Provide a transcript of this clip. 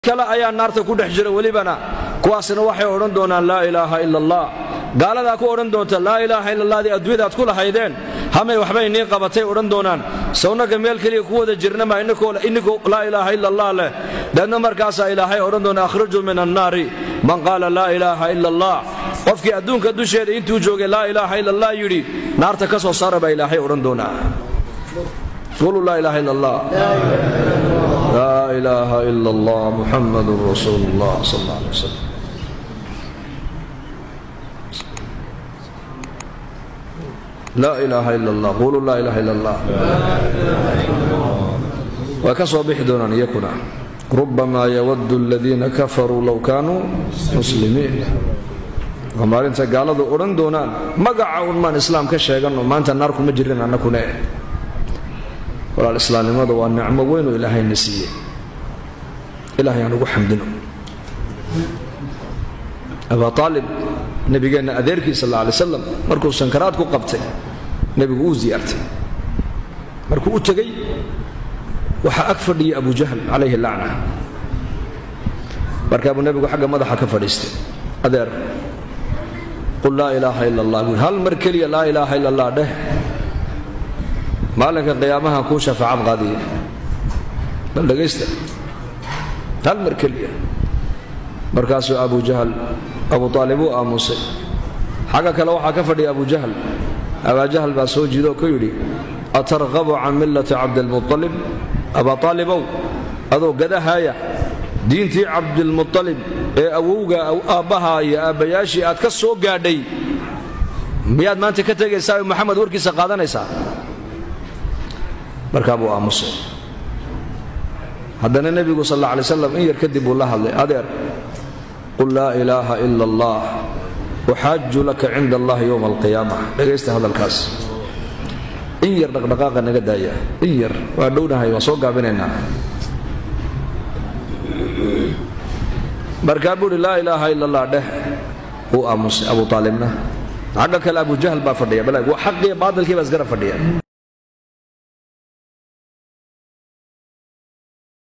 kale ayaa naarta ku dhex jira welibana kuwaasna waxay odhan doonaan laa ilaaha ila allah gaaladaa ku odhan doonta laa ilaaha ila allahdi adduunyadaad ku lahaydeen hamay waxbay nii qabatay odhan doonaan sawnaga meel keliya ku wada jirnama inninkoo laa ilaaha ila allah leh deedna markaasaa ilaahay odhan doona akhrijuu min annaari man qaala laa ilaaha ila allah qofkii adduunka dusheeda intuu joogay laa ilaaha ila allah yidhi naarta ka soo saara baa ilaahay odhan doonaa quluu laa ilaaha ila allah laa ilaaha ila allah muxamadun rasuulu llah sal alla alay wasalam laa ilaaha ila allah quluu laa ilaaha ila allah way ka soo bixi doonaan iyakuna rubamaa yawaddu aladiina kafaruu low kaanuu muslimiin waa maalinta gaaladu odhan doonaan magaca un maan islaam ka sheeganno maanta naar kuma jirin annakune walaal islaamnimadu waa nicmo weynoo ilaahayna siiyey ilahay aan ugu xamdino abaa aalib nebigeenna adeerkii sal alla alay slam markuu sankaraad ku qabtay nebigu uu ziyaartay markuu u tegey waxaa ag fadhiyay abu jahl calayhi lacna markaabuu nebigu xagga madaxa ka fadhiistay adeer qul laa ilaaha ila allah buui hal mar keliya laa ilaaha ila allah dheh maalinka qiyaamahan kuu shafaacad qaadiya bal dhegaysta hal mar keliya markaasuu abu jahl abu aalib uu aamusay xagga kale waxaa ka fadhiya abu jahl abaa jahl baa soo jiido oo ku yidhi atarqabu can millati cabdilmualib abaa aalibow adoo gadahaaya diintii cabdilmualib ee awowga aabbaha iyo aabbayaashii aad ka soo gaadhay miyaad maanta ka tegaysaa oo maxamed warkiisa qaadanaysaa markaa buu aamusay haddana nebigu sal alla alay slam in yar kadib buu la hadlay adeer qul laa ilaaha ila allah uxaaju laka cinda allahi yowma alqiyaama dhegaysta hadalkaas in yar dhaqdhaqaaqa naga daaya in yar waa dhownahay waa soo gaabinaynaa markaa buu uhi laa ilaaha ila allah dheh wuu aamusay abu aalibna xagga kale abu jahl baa fadhiya bal waa xaqiyo baadilkii baa isgara fadhiya